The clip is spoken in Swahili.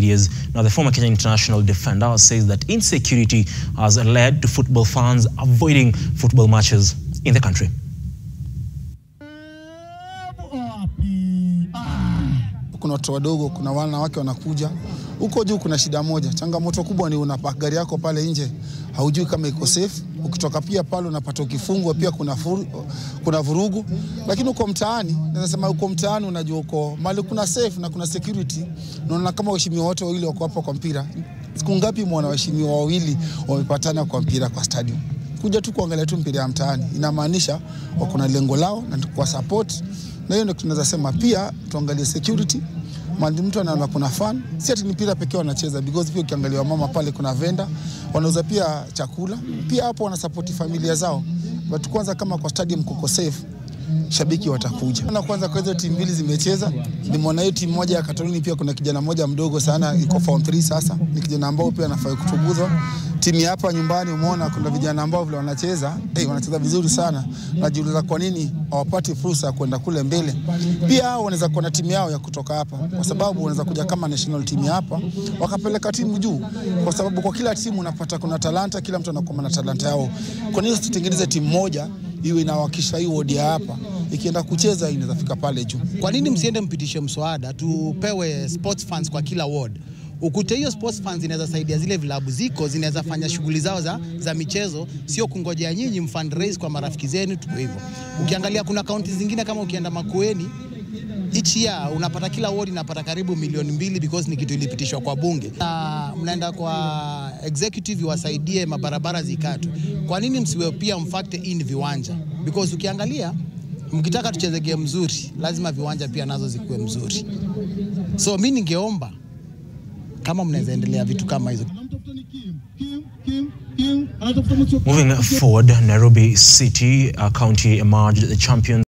years. Now, the former Kenyan international defender says that insecurity has led to football fans avoiding football matches in the country. Kuna watoto wadogo, kuna wanawake wanakuja huko juu. Kuna shida moja, changamoto kubwa ni unapaka gari yako pale nje, haujui kama iko safe. Ukitoka pia pale unapata ukifungwa, pia kuna, furu, kuna vurugu. Lakini uko mtaani, naweza sema uko mtaani, unajua uko mali kuna safe na kuna security. Unaona kama waheshimiwa wote wawili wako hapa kwa mpira. Siku ngapi mwana waheshimiwa wawili wamepatana kwa mpira kwa stadium? Kuja tu kuangalia tu mpira ya mtaani, inamaanisha wako na lengo lao na kwa support na hiyo ndio tunaweza sema. Pia tuangalie security, mali mtu anaona kuna fan, si ati ni mpira pekee wanacheza, because pia ukiangalia mama pale kuna venda wanauza pia chakula, pia hapo wanasapoti familia zao. But kwanza kama kwa stadium kuko safe shabiki watakuja. Na kwanza kwa hizo timu mbili zimecheza, nimeona hiyo timu moja ya Katolini pia kuna kijana mmoja mdogo sana iko form 3 sasa, ni kijana ambao pia anafaa kutubuzwa. Timu ya hapa nyumbani umeona kuna vijana ambao vile wanacheza, hey, wanacheza vizuri sana. Najiuliza kwa nini hawapati fursa ya kwenda kule mbele. Pia hao wanaweza kuwa na timu yao ya kutoka hapa, kwa sababu wanaweza kuja kama national team ya hapa wakapeleka timu juu, kwa sababu kwa kila timu unapata kuna talanta, kila mtu anakuwa na talanta yao. Kwa nini usitengeneze timu moja iwe inawakisha hii wodi ya hapa ikienda kucheza inaweza fika pale juu. Kwa nini msiende mpitishe mswada tupewe sports funds kwa kila ward? Ukute hiyo sports funds inaweza saidia zile vilabu ziko zinaweza fanya shughuli zao za, za michezo, sio kungojea nyinyi mfundraise kwa marafiki zenu tu hivyo. Ukiangalia kuna kaunti zingine kama ukienda Makueni each year unapata kila ward inapata karibu milioni mbili because ni kitu ilipitishwa kwa bunge, na mnaenda kwa executive wasaidie mabarabara zikatwe. Kwa nini msiwe pia mfactor in viwanja? Because ukiangalia mkitaka tucheze game mzuri, lazima viwanja pia nazo zikuwe mzuri. So mi ningeomba kama mnaweza endelea vitu kama hizo. Moving forward, Nairobi City uh, County emerged the champions.